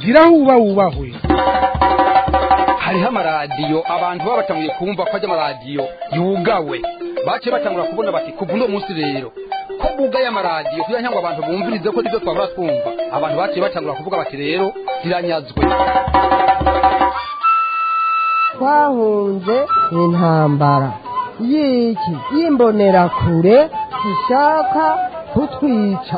gira huba wubahwe hariho amaradiyo abantu baba batanguye kumva ko ajya amaradiyo yugawe baciye batangura kubona bati kuva uno munsi rero ko bugaye amaradiyo kugira ngo abantu bumvirize ko nibyo twabura twumva abantu baciye batangura kuvuga bati rero ziranyazwe twahunze intambara y'iki y'imbonerakure ishaka kutwica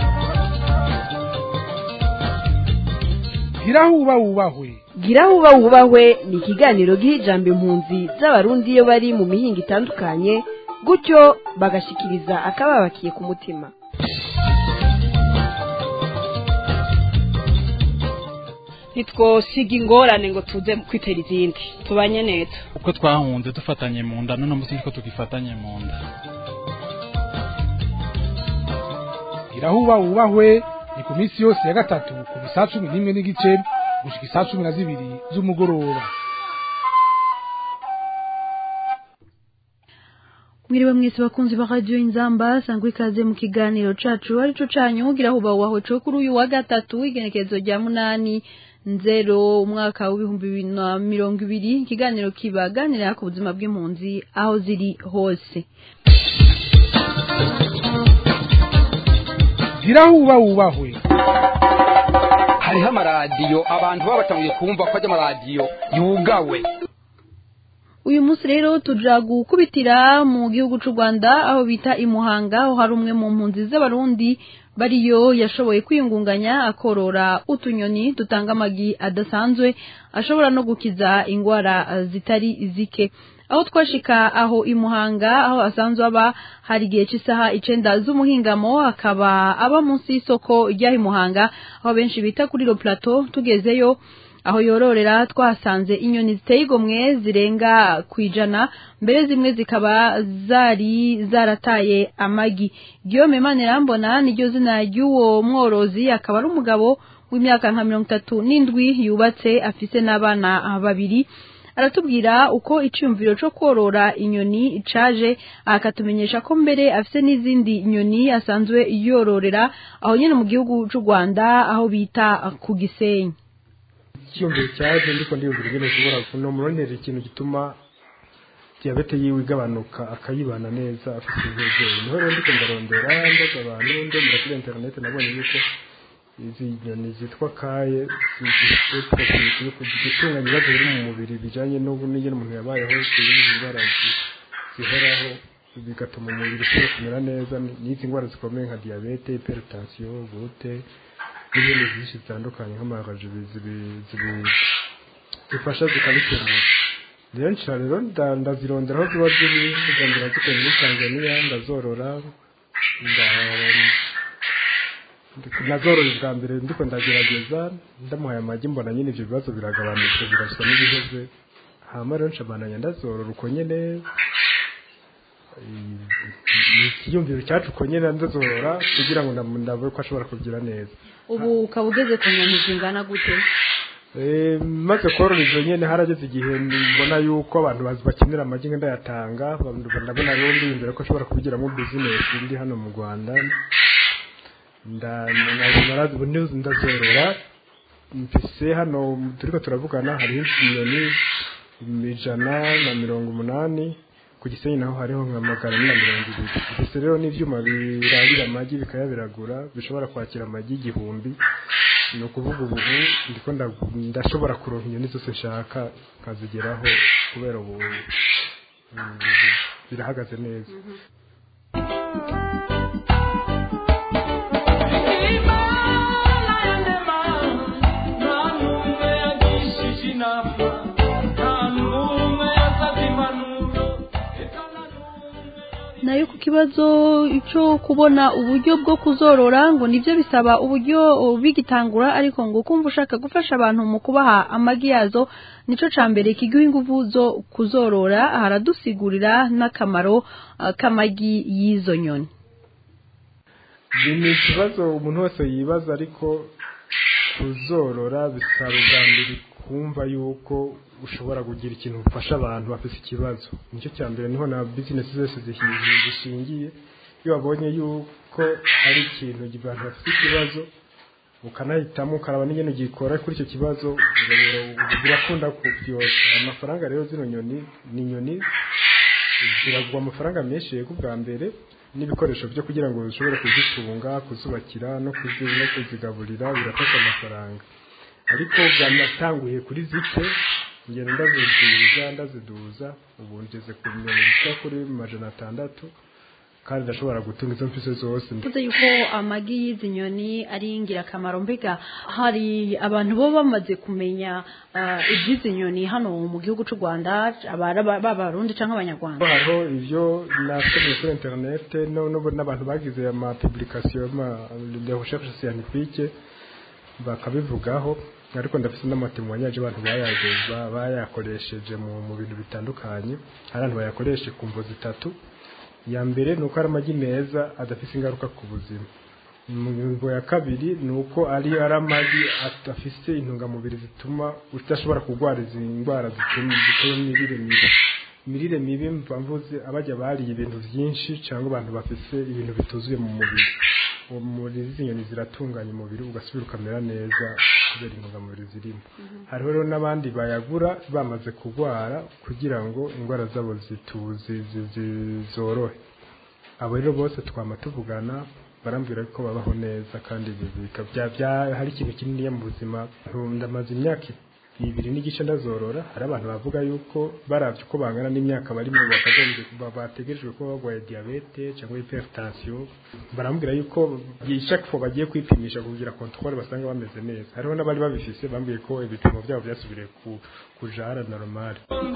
gira huba wubahwe gira huba wubahwe ni ikiganiro giha ijambo impunzi z'abarundi iyo bari mu mihinga itandukanye gutyo bagashikiriza akababakiye ku mutima ntitwosiga ingorane ngo tuze kwitera izindi tubanye neza uko twahunze dufatanye mu nda none munsi niko tugifatanye mu nda gira huba wubahwe ni ku minsi yose ya gatatu kuva isaa cumi n'imwe n'igice gushika isaa cumi na zibiri z'umugoroba mwiriwe mwese bakunzi ba radio inzamba sangwa ikaze mu kiganiro cacu arico canyu ugira huba wawe co kuri uyu wa gatatu igenekerezo rya munani nzero umwaka w'ibihumbi bibiri na mirongo ibiri ikiganiro kibaganira ku buzima bw'impunzi aho ziri hose gira huba wubahwe hariho amaradiyo abantu baba batanguye kumva ko ajya amaradiyo yugawe uyu munsi rero tuja gukubitira mu gihugu c'u Rwanda aho bita imuhanga aho hari umwe mu mpunzi z'abarundi bariyo yashoboye kwiyungunganya akorora utunyoni dutanga amagi adasanzwe ashobora no gukiza ingwara zitari zike aho twashika aho imuhanga aho asanzwe aba hari igihe cy'isaha icenda z'umuhingamo akaba aba munsi y'isoko ry'aho imuhanga aho benshi bita kuri ro plateau tugezeyo aho yororera twahasanze inyoni ziteye igomwe zirenga ku ijana mbere zimwe zikaba zari zarataye amagi Guillaume Manirambona niryo zina ry'uwo mworozi akaba ari umugabo w'imyaka nka mirongo itatu n'indwi yubatse afise n'abana babiri aratubwira uko icyumviro cyo korora inyoni caje akatumenyesha ko mbere afise n'izindi nyoni asanzwe yororera aho nyine mu gihugu cy'u Rwanda aho bita ku Gisenyi icyumviro cyaje ndiko ndiyumvira ingene ushobora kunomuronera ikintu gituma diyabete yiwe igabanuka akayibana neza afite intege niho rero ndiko ndarondera mbaza abantu ndemera kuri interineti nabonye yuko izi nyoni zitwa kaye zitunganya ibibazo biri mu mubiri bijanye n'ingene umuntu yabayeho ziriho indwara zihoraho bigatuma umubiri ushobora kumera neza n'izi ndwara zikomeye nka diyabete hypertension gute n'ibindi byinshi bitandukanye nk'amaraji zifasha zikabikemura rero nshira rero ndazirondera aho ziba ziri zigondera zikora muri tanzania ndazorora nazorora bwa mbere ndiko ndagerageza ndamuhaye amagi mbona nyine ibyo bibazo biragabanutse birasa n'ibiheze hama rero nshabananya ndazorora uko nyene ikiyumviro cyacu uko nyene ndazorora kugira ngo ndabe ko ashobora kugira neza ubu ukaba ugeze ku nyoni zingana gute maze korora izo nyene harageze igihe mbona yuko abantu bakenera amagi ngenda yatanga ndabona rero ndiyumvira ko ashobora kubigiramo bizinesi ndi hano mu rwanda ndazorora mfise hano turiko turavugana hariho inyoni ijana na mirongo umunani ku gisenyi naho hariho nka magana ane na mirongo ibiri mfise rero n'ivyuma birabira amagi bikayabiragura bishobora kwakira amagi igihumbi ni ukuvuga ubu ndiko ndashobora kuronka inyoni zose nshaka nkazigeraho kubera ubu birahagaze neza nayo ku kibazo cyo kubona uburyo bwo kuzorora ngo nibyo bisaba uburyo bigitangura ariko ngo kumva ushaka gufasha abantu mu kubaha amagi yazo nico ca mbere kiguha ingufu zo kuzorora haradusigurira n'akamaro k'amagi y'izo nyoni ni ikibazo umuntu wese yibaza ariko kuzorora bisaba ubwa mbere kumva yuko ushobora kugira ikintu ufasha abantu bafite ikibazo nicyo cya mbere niho na bizinesi zose zishingiye iyo wabonye yuko hari ikintu abantu bafite ikibazo ukanahitamo ukaraba n'ingene ugikora kuri icyo kibazo birakunda kubyosha amafaranga rero zino nyoni ni inyoni ziragwa amafaranga menshi yego bwa mbere n'ibikoresho byo kugira ngo ushobore kuzitunga kuzubakira no kuzi- no kuzigaburira birafasha amafaranga ariko byanatanguye kuri zike ngenda ndaziduza ndaziduza ubu ngeze ku nyoni zishya kuri majana atandatu kandi ndashobora gutunga izo mfise zose Tuze yuko amagi y'izi nyoni ari ingirakamaro mbega hari abantu bo bamaze kumenya ah, iby'izi nyoni hano mu gihugu cy'u Rwanda abara b'abarundi cyangwa abanyarwanda hariho ibyo nasomye kuri interinete no- no- n'abantu bagize ama publication ama de recherche scientifique bakabivugaho ariko ndafite n'amatemwanyaje abantu bayageza bayakoresheje mu, mu bintu bitandukanye hari abantu bayakoreshe ku mvo zitatu iya mbere ni uko ari amagi meza adafite ingaruka ku buzima ingingo ya kabiri ni uko ari ari amagi adafite intungamubiri zituma udashobora kurwara izi ndwara zituma zituma imirire mibi imirire mibi mva mvuze abajya bariye ibintu byinshi cyangwa abantu bafite ibintu bituzuye mu mubiri uwo muri izi nyoni ziratunganya umubiri ugasubira ukamera neza kubera intungamubiri zirimo hariho rero n'abandi bayagura bamaze kurwara kugira ngo indwara zabo zituzi zi- zi- zorohe abo rero bose twama tuvugana barambwira ko babaho neza kandi ibi bika- bya- bya- hari ikintu kininiya mu buzima ndamaze imyaka ibiri n'igice ndazorora hari abantu bavuga yuko baravye uko bangana n'imyaka barimo bakagombye ba- bategerejwe kuba barwaye diyabete cyangwa hypertension barambwira yuko chaque fois bagiye kwipimisha kugira controle basanga bameze neza hariho n'abari babifise bambwiye ko ibipimo byabo byasubiriye ku kujara normal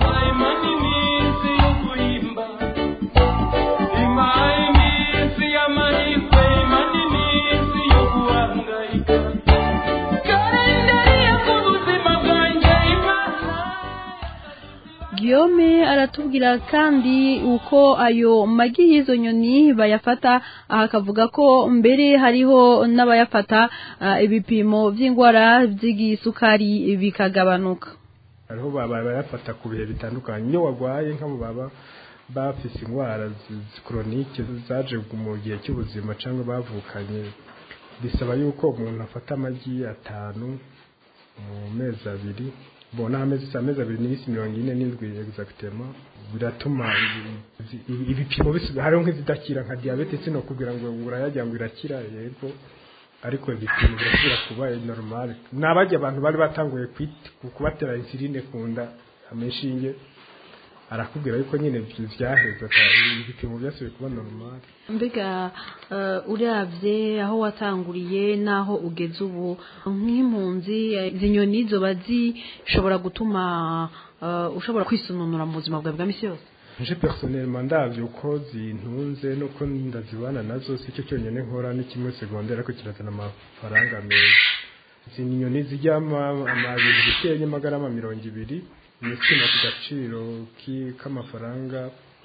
Guillaume aratubwira kandi uko ayo magi y'izo nyoni bayafata aha akavuga ko mbere hariho n'abayafata ah, ibipimo by'indwara by'igisukari bikagabanuka hariho baba bayafata ku bihe bitandukanye iyo warwaye nk'abo baba bafise indwara koronike zaje mu gihe cy'ubuzima cyangwa bavukanye bisaba yuko umuntu afata amagi atanu mu mezi abiri bona amezi amezi abiri n'iminsi mirongo ine n'indwi exactement biratuma ibi- ibi- ibipimo bisubira hariho nk'izidakira nka diyabete sino kugira ngo urayajya ngo irakira yego ariko ibipimo birasubira kuba normal nabajya abantu bari batanguye kwit- ku- kubatera insuline ku nda ameshinge arakubwira yuko nyine vy- vyaheze ata- ibipimo byasubiye kuba normal mbega eh, uravye aho watanguriye n'aho ugeze ubu nk'impunzi eh, izi nyoni zoba zishobora gutuma eh, ushobora kwisununura mu buzima bwawe bwa misi yose nje personnellement ndavye uko zintunze nuko ndazibana nazo si cyo cyonyine nkora ni kimwe segondere ariko kirazana amafaranga meza izi ni inyoni zijya amabintu bikeye magarama mirongo ibiri nisima ku gaciro ki- k'amafaranga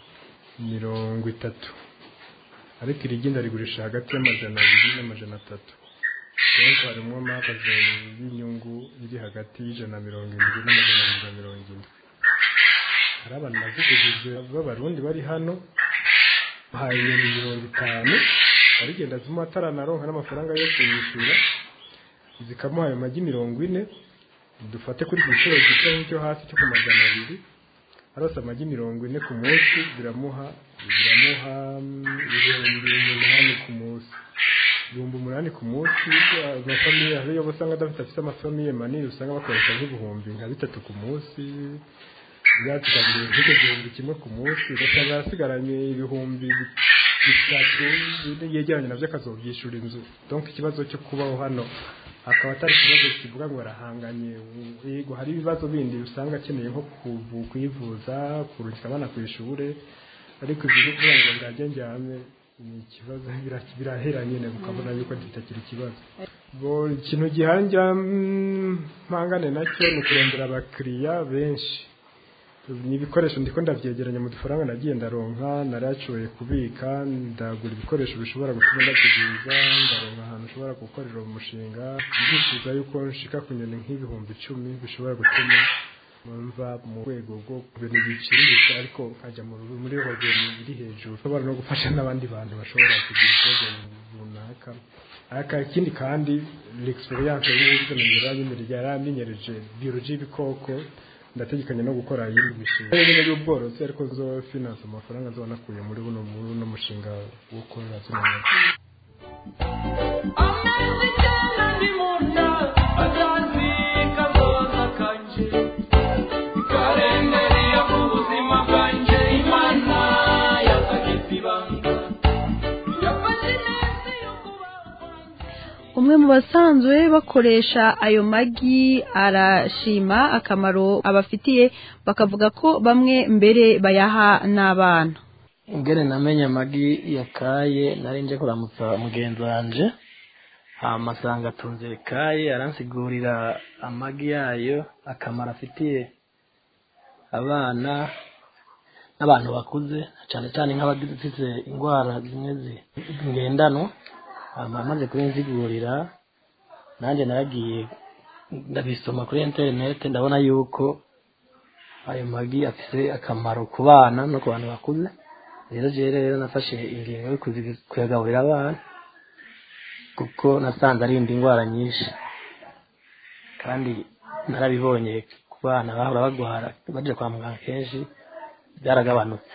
mirongo itatu ariko irigi ndarigurisha hagati y'amajana abiri n'amajana atatu donc harimo amahagaze y'inyungu iri hagati y'ijana na mirongo indwi n'amajana abiri na mirongo indwi hari abantu baziguze b'abarundi bari hano bahaye inyoni mirongo itanu barigenda zimwe ataranaronka n'amafaranga yo kuyishyura zikamuha ayo magi mirongo ine dufate kuri iki giciro gito nk'icyo hasi cyo ku magana abiri arose amagi mirongo ine ku munsi biramuha biramuha mm, ibihumbi umunani ku munsi ibihumbi umunani ku munsi amafamiye hariyo abo usanga adafite afite amafamiye manini usanga bakoresha nk'ibihumbi nka bitatu ku munsi byatugaburira nk'icyo gihumbi kimwe ku munsi ugasanga yasigaranye ibihumbi bitatu yegeranye nabyo akazobyishura inzu donc ikibazo cyo kubaho hano akaba atari ikibazo kivuga ngo arahanganye yego hari ibibazo bindi usanga akeneye nko kuvu- kwivuza kurungika abana ku ishuri ariko ibyo byo kuvuga ngo ngajye njyame ni ikibazo bira- birahera nyine ukabona yuko kitakiri ikibazo bo ikintu gihangira mm, mpangane nacyo ni ukurondera abakiriya benshi ni ibikoresho ndiko ndavyegeranya mu dufaranga nagiye ndaronka narashoboye kubika ndagura ibikoresho bishobora gutuma ndakiguza ndaronka ahantu ushobora gukorera uwo mushinga ndifuza yuko nshika ku nyoni nk'ibihumbi icumi bishobora gutuma mva mu rwego rwo ku bintu biciriritse ariko nkajya mu- muri rwego iri hejuru ushobora no gufasha n'abandi bantu bashobora kugira ikibazo runaka runaka aka ikindi kandi l'experience y'ubuze mu yanyimira yaramenyereje biology y'ibikoko ndategekanya no gukora yindi mishinga nyine y'ubworozi ariko zo finance amafaranga zo nakuye muri buno muri uno mushinga wo korora zino nyama umwe mu basanzwe bakoresha ayo magi arashima akamaro abafitiye bakavuga ko bamwe mbere bayaha n'abana ingene namenye amagi yakaye nari nje kuramutsa mugenzi wanje hama asanga atunze kaye aransigurira amagi yayo akamaro afitiye abana n'abantu bakuze cyane cyane nk'abafite indwara zimwe zi- ngendanwa hama amaze kubinsigurira nanjye naragiye ndabisoma kuri interineti ndabona yuko ayo magi afite akamaro ku bana no ku bantu bakuze rero jewe rero nafashe ingingo yo kuzi- kuyagaburira abana kuko nasanze arinda indwara nyinshi kandi narabibonye ku bana bahora bagwara baje kwa muganga kenshi byaragabanutse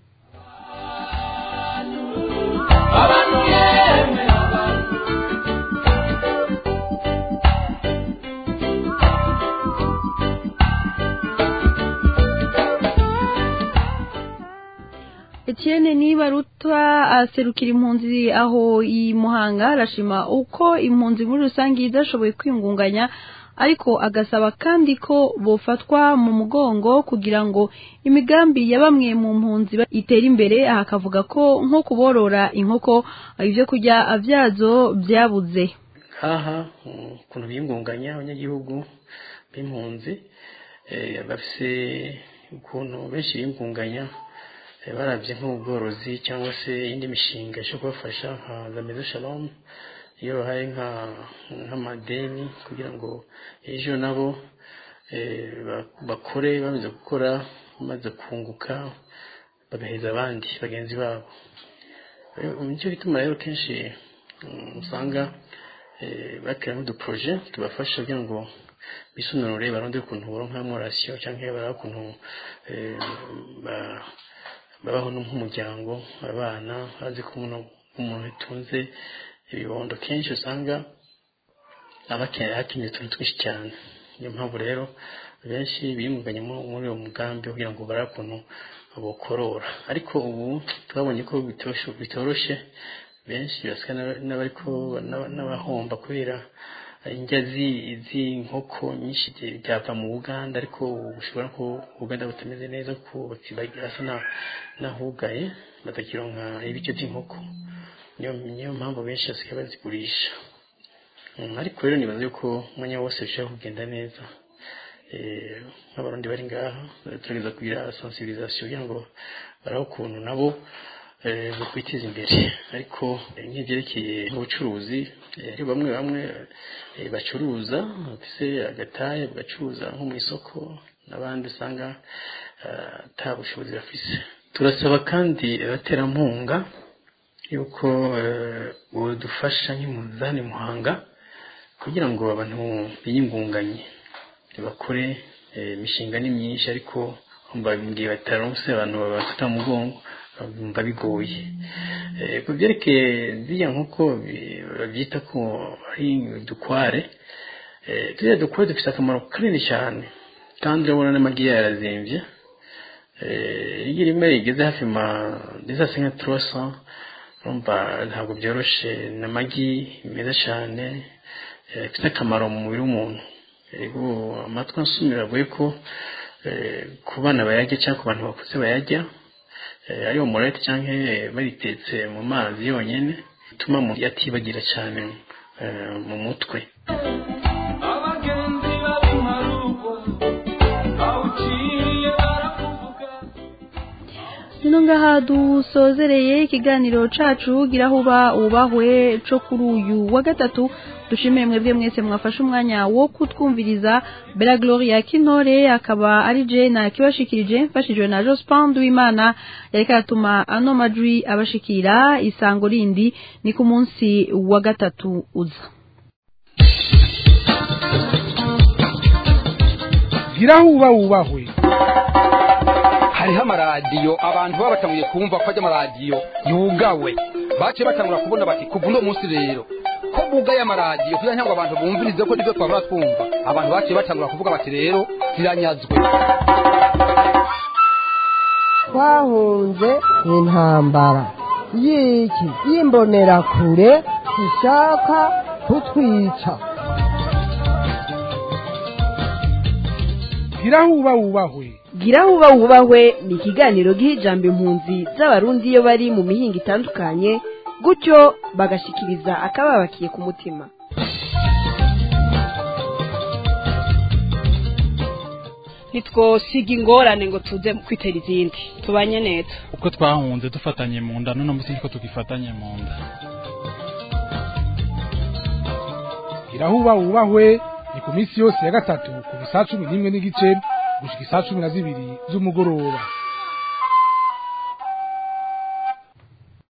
Etienne niba ruta aserukira impunzi aho i Muhanga arashima uko impunzi muri rusange idashoboye kwingunganya ariko agasaba kandi ko bofatwa mu mugongo kugira ngo imigambi ya bamwe mu mpunzi ba- itere imbere aha akavuga ko nko kuborora inkoko ibyo kurya byazo byabuze nkaha mm, ukuntu biyungunganya abanyagihugu b'impunzi eh, bafise ukuntu benshi biyungunganya eh, barabye nk'ubworozi cyangwa se iyindi mishinga ishobora kubafasha nka za mezo shalom iyo bahaye nka nk'amadeni kugira ngo ejo nabo eh, ba- bakore bamaze gukora bamaze kunguka bagaheza abandi bagenzi babo Eh, nicyo gituma rero kenshi mm, usanga eh, bakira n'uduporoje tubafasha kugira ngo bisununure barondere ukuntu boronka rasiyo cyangwa baraba ukuntu eh, ba- babaho no nk'umuryango abana bazi ko umuntu umuntu utunze ibibondo kenshi usanga aba akeneye hakenewe utuntu twinshi cyane niyo mpamvu rero benshi biyungunganya mu- muri uwo mugambi kugira ngo barebe ukuntu bokorora ariko ubu twabonye ko bitosho- bitoroshe benshi basa n'aba- n'abariko n'aba- n'abahomba kubera indya zi- z'inkoko nyinshi zi- byava mu buganda ariko ubu ushobora ko ubuganda butameze neza ko hasa na- n'ahugaye batakironka ibiryo by'inkoko niyo niyo mpamvu benshi basigaye bazigurisha Mm, ariko rero nibaza yuko umwanya wose bishobora kugenda neza Eh, nk'abarundi bari ngaha eh, tugerageza kugira sensibilisation kugira ngo barabe ukuntu nabo eh, bokwiteza imbere ariko eh, nk'ibyerekeye ubucuruzi eh, hari bamwe bamwe eh, bacuruza bafise agataye bagacuruza nko mu isoko n'abandi usanga eh, ata bushobozi bafise turasaba kandi abaterampunga yuko eh, bodufasha nk'impunzani muhanga kugira ngo abantu biyingunganye bakore eh, imishinga ni myinshi ariko mbabwiye bataronse abantu babafata mu mugongo bumva bigoye Eh, ku byerekeye ziriya nk'uko bi- babyita ko ari udukware eh, turiya dukware dufite akamaro kanini cyane kandi urabona n'amagi yayo yarazimvye Eh, iyo rimwe rigeze hafi ma desa senga trosa urumva ntabwo byoroshe ni amagi meza cyane eh, afite akamaro mu mubiri w'umuntu yego amatwi ansumira avuye ko eh, ku bana bayarya cyangwa ku bantu bakuze bayarya eh, ari omorete cyangwa eh, baritetse mu mazi yonyine bituma umuntu yatibagira cyane eh, mu mutwe abagenzi b'abimarugo bawuciye barakuvuga Nino ngaha dusozereye ikiganiro cacu gira huba ubahwe co kuri uyu wa gatatu dushimiye mwebwe mwese mwafashe umwanya wo kutwumviriza Bella Gloria Kintore akaba ari je na kibashikirije mfashijwe na Jospin Duimana yariko aratuma ano majwi abashikira isango rindi ni ku munsi wa gatatu uza gira huba wubahwe hariho amaradiyo abantu baba batanguye kumva ko ajya amaradiyo yugawe baciye batangura kubona bati kuva uno munsi rero ko bugaye amaradiyo kugira ngo abantu bumvirize ko nibyo twabura twumva abantu baciye batangura kuvuga bati rero ziranyazwe twahunze intambara y'iki y'imbonerakure ishaka kutwica gira huba wubahwe gira huba wubahwe ni ikiganiro giha ijambo impunzi z'abarundi iyo bari mu mihinga itandukanye gutyo bagashikiriza akababakiye ku mutima ntitwosiga ingorane ngo tuze kwitera izindi tubanye neza uko twahunze dufatanye mu nda none munsi niko tugifatanye mu nda gira huba wubahwe ni ku minsi yose ya gatatu ku bisaha cumi n'imwe n'igice gushika isaha cumi na zibiri z'umugoroba